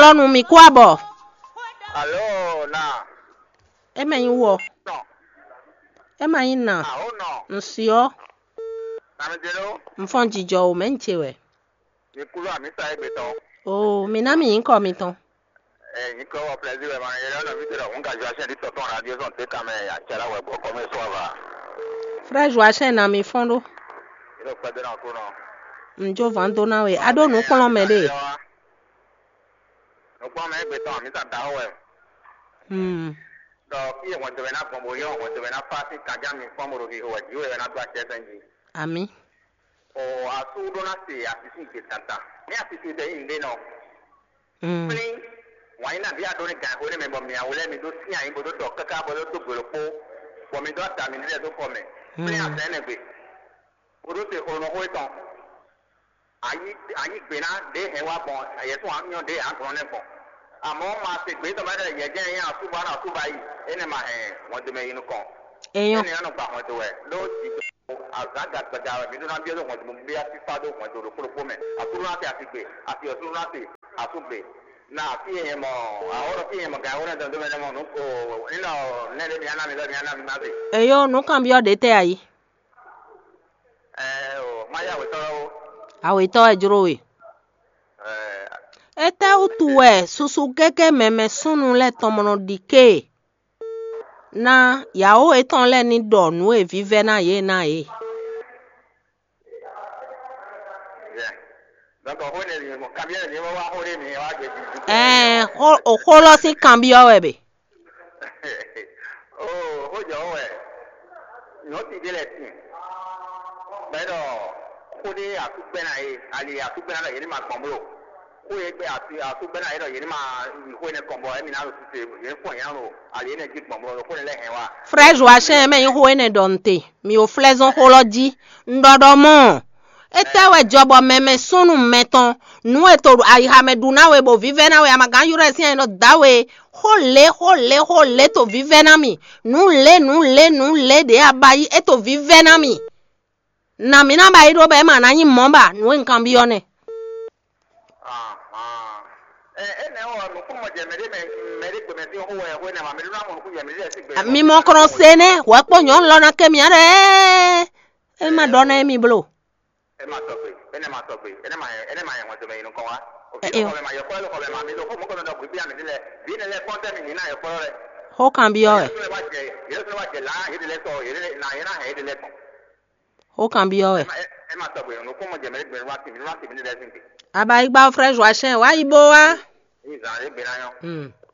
lọ́nu mi kó àbọ̀. Alo, na. ẹ mẹ́yìn wọ̀ No. ẹ mẹ́yìn nà Ah, oh no. nsì ọ́ Na mi jelo. nfọ̀n jíjọ ò mẹ́ ń tse wẹ̀. Ni kulu ami sa egbe ton. o mi ná mi yín kọ́ mi tán. Eh, ni ko wa plaisir we ma yele na mi tero un ga jo asen di toton radio son te kame ya chala we bo come so va. frère joachim na mi fọ́n do Ilo pe de na ko no. njo van do na we ado nu kplɔ mɛ de. No pa me egbe ton mi sa da we. Hmm. Do ki e won te na pombo yo won te na pa ti ka ja mi pombo ro ki ho ji we na do ase senji. ami. O asu do na se asisi ke tata. Ni asisi de inde no. Hmm. pín wọ́n yín náà bí adó ní gan ó ní mi bọ̀ mi àwọn ẹlẹ́mi tó sí àyín bó tó tọ̀ kẹ́kẹ́ bó tó tó gbèrò pó bọ̀ mi tó àtàmì nílẹ̀ tó kọ̀ mẹ́ pín àtẹ́nẹ̀gbẹ̀ ó tó ṣe òrùn ó tán àyí gbé náà dé hẹ́ wá bọ̀ ẹ̀yẹ tó wọ́n yàn dé àtúrọ̀ náà bọ̀ àmọ́ máa ṣe gbé tó bá dẹ̀ yẹ jẹ́ yẹn àtúbọ̀ náà àtúbọ̀ yìí ẹni máa hẹ̀ wọ́n tó mẹ́ yín kàn èèyàn ẹni yẹn gbà wọ́n tó wẹ̀ ló ti tó àgbàgbà gbàgbà rẹ̀ mi tó náà bí ó wọ́n tó bí a ti fa tó wọ́n tó rò kúrò mẹ́ àtúrò láti àtìgbè àti ọ̀túrò láti àtúgbè na fi yẹn mọ àwọn fi yẹn mọ gàwọn náà tó ń tó mẹ́rin mọ́ nù kó nínú nẹ́ẹ̀dẹ́ mi anámi lọ́ọ̀ mi anámi má bè. èèyàn nu kàn bí ọ̀dẹ tẹ́ àyè. ẹ ọ máyàwó tọrọ o àwọ̀ ìtọ́ ẹ̀ dúró we. ẹ ẹ tẹ́ ó tu ẹ̀ soso gẹ́gẹ́ mẹ́mẹ́ súnnu lẹ̀ tọmọnà dìke. na yàwó etɔn lɛ ni dɔ nu evi vɛ na ye na ye. yẹ dọkọ ó lè yẹ kàbí ẹ ní wọn wá ó lè ní wá jẹ ju. ɛɛ òkò lọ sí kan bí ọwẹ bẹ. o ó jọ ọ ẹ ní ó ti délẹ̀ tì bẹ́ẹ̀ dọ̀ kó ní àtúgbẹ́ náà yé àlè àtúgbẹ́ náà yé ni màá gbọ̀n bó kó yẹ pé àti àtúgbẹ́ náà yé dọ̀ yé ni màá ìkó yẹn kọ̀ bọ̀ ẹ̀mí náà ló ti ṣe yẹn pọ̀ yẹn lò àlè yẹn jí gbọ̀n bó kó yẹn lẹ́hìn wa. frère joachim mẹ́yìn hó ene dɔnte mi ò flẹ́zɔn hó lɔ dzi ŋdɔdɔ mɔ etewɛ dzɔbɔ mɛmɛ sunu mɛtɔn nu eto ayihamedu nawe bo vivɛ nawe amagan yɔrɔ esi yɛn lɔ dawe hó le hó le hó le to vivɛ na mi nu le nu le nu le de abayi eto vivɛ na mi na mi na ba yi do bɛ ma na yi mɔ ba nu nkan bi yɔ ne. ẹ ẹ nà ọ nùkú mọ jẹmẹdẹ mẹdẹ gbẹmẹdẹ hó wẹ hó nà màmẹdẹ náà mọ nùkú jẹmẹdẹ ẹsẹ gbẹmẹdẹ. mi mɔ kɔrɔ sene wɔ kpɔ nyɔ lɔna kemi aɖe e ma dɔ na mi bolo. ẹ máa sọ pé ẹ ní máa sọ pé ẹ ní máa yẹ ẹ ní máa yẹ wọn tó bẹyìn nǹkan wa. Ẹ, òfin ẹ. ọkọ bẹ máa yẹ kọ́ ẹ lọkọ bẹ máa mi lọ fún mọ́kànlá náà bí àmì nílẹ̀ bí nílẹ̀ kọ́ńtẹ́mì nínú àyẹ kọ́ rẹ̀. hó kan bi yɔ wɛ yẹlẹ tó lè wá jẹ yẹlẹ tó lè wá jẹ láà yẹlẹ lẹ sọ yẹlẹ nà yẹlẹ náà yẹlẹ lẹ tán. hó kan bi yɔ wɛ. ẹ máa sọ pé nùkú mọ jẹmẹdẹ gbẹmẹdẹ wá sí mi wá sí mi nílẹ̀ sí mi. abayigba frère joachim wa yibo wa. ní ìzàn àyè gbẹ̀rẹ̀ ayọ́. Mm.